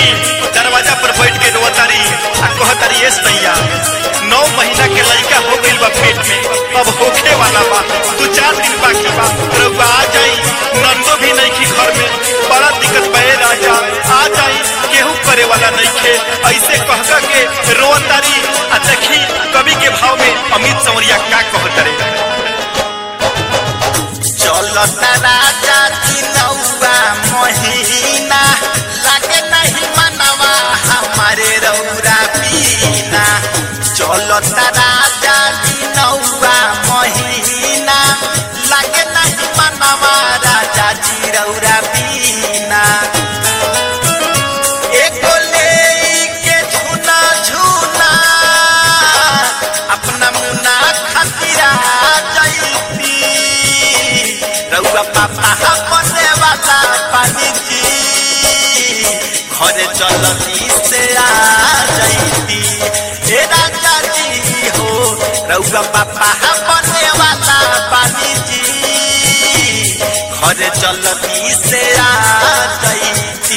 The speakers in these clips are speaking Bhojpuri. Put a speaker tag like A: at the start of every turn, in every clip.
A: देखी दरवाजा पर बैठ के रोतारी आ कहतारी एस भैया नौ महीना के लड़का हो गइल बा पेट में अब होखे वाला बा दू चार दिन बाकी बा रउआ आ जाई नंदो भी नइखी घर में बड़ा दिक्कत बा ए राजा आ जाई केहू करे वाला नइखे ऐसे कहका के रोतारी आ देखी कवि के भाव में अमित संवरिया का कहतरे
B: चलता राजा की नौवा महीना लागे नहीं मनवा हमारे रौरा पीना चलता राजा की नौवा महीना लागे नहीं मनवा राजा जी रौरा पीना एको लेके झूना झूना अपना मुना खातिरा जैती रउआ पापा बने वाला पानी जी घरे चलती से आ जैती हे राजा जी हो रउआ पापा बने वाला पानी जी घरे चलती से आ जैती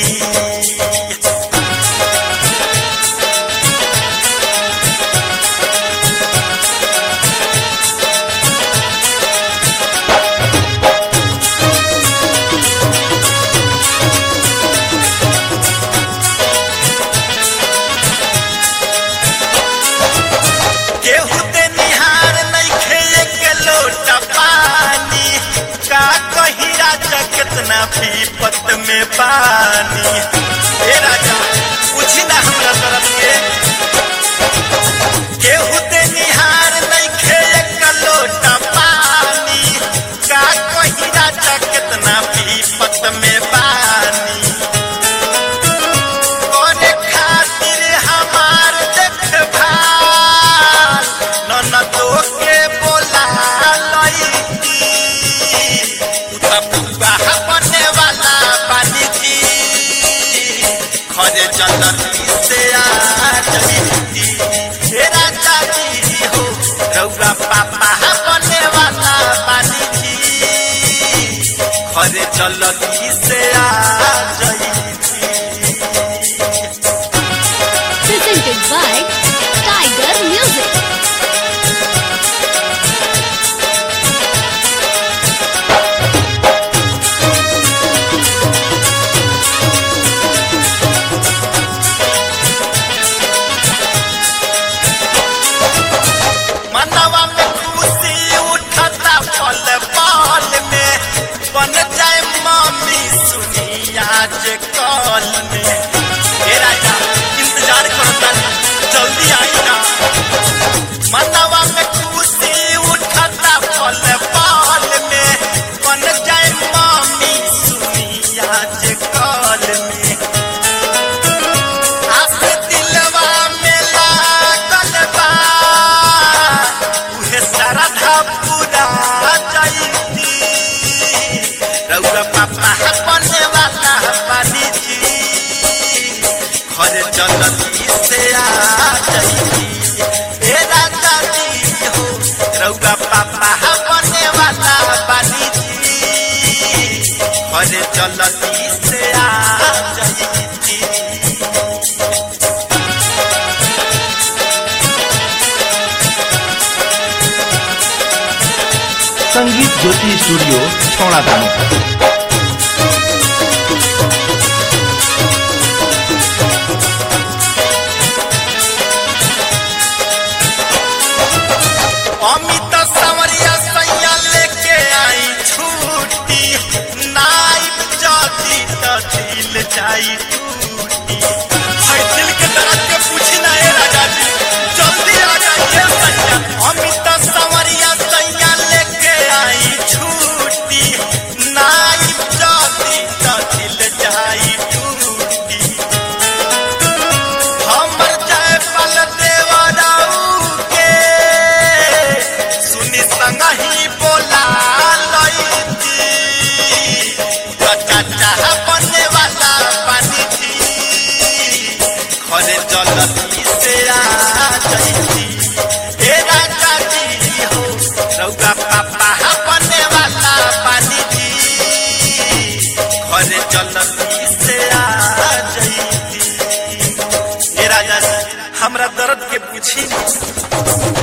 B: केहू ते निहार नइखे एक लोटा पानी का कही राजा कितना पीपत में पानी ए राजा पूछी ना हमरा तरफ के केहू ते निहार नइखे एक लोटा पानी का कही राजा कितना पीपत में पानी करे खातिर हमार देखभाल ननदो के बोला लईती उता पुआ बने वाला पानी जी खरे जलती से आ जईती हे राजा जी हो रउआ पापा बने वाला पानी जी खरे जलती से आ जईती
C: presented by Tiger Music.
B: मनवा में खुशी उठता पल पल में बन जाए मम्मी सुनी आज कल में हे राजा इंतजार करता जल्दी आई ना मनवा में खुशी उठता पल पल में बन जाए मम्मी सुनी आज कल में आस दिलवा में लागल बा उहे श्रद्धा पूरा जैती रउआ पापा बने वाला पानी जी घर जलती से आ जैती हे राजा जी हो रउआ पापा बने वाला पानी जी घर जलती से आ जैती
D: संगीत ज्योति स्टूडियो छौड़ा दानो
B: अमित सवरिया सैया लेके आई छूटी नाइब जाती तो दिल जाई टूटी हाय दिल के दर्द के पूछी ना ए राजा जी जल्दी आ जाइए सैया अमित सवरिया सैया लेके आई छूटी नाइब जाती तो दिल जाई टूटी हमर जय पल देवराऊ के सुनी संगही बोला लईती चाचा बने वाला पानी थी घरे जलती से आ जईती हे राजा जी हो रउआ पापा बने वाला पानी थी घरे जलती से आ जईती हमरा दर्द के पूछी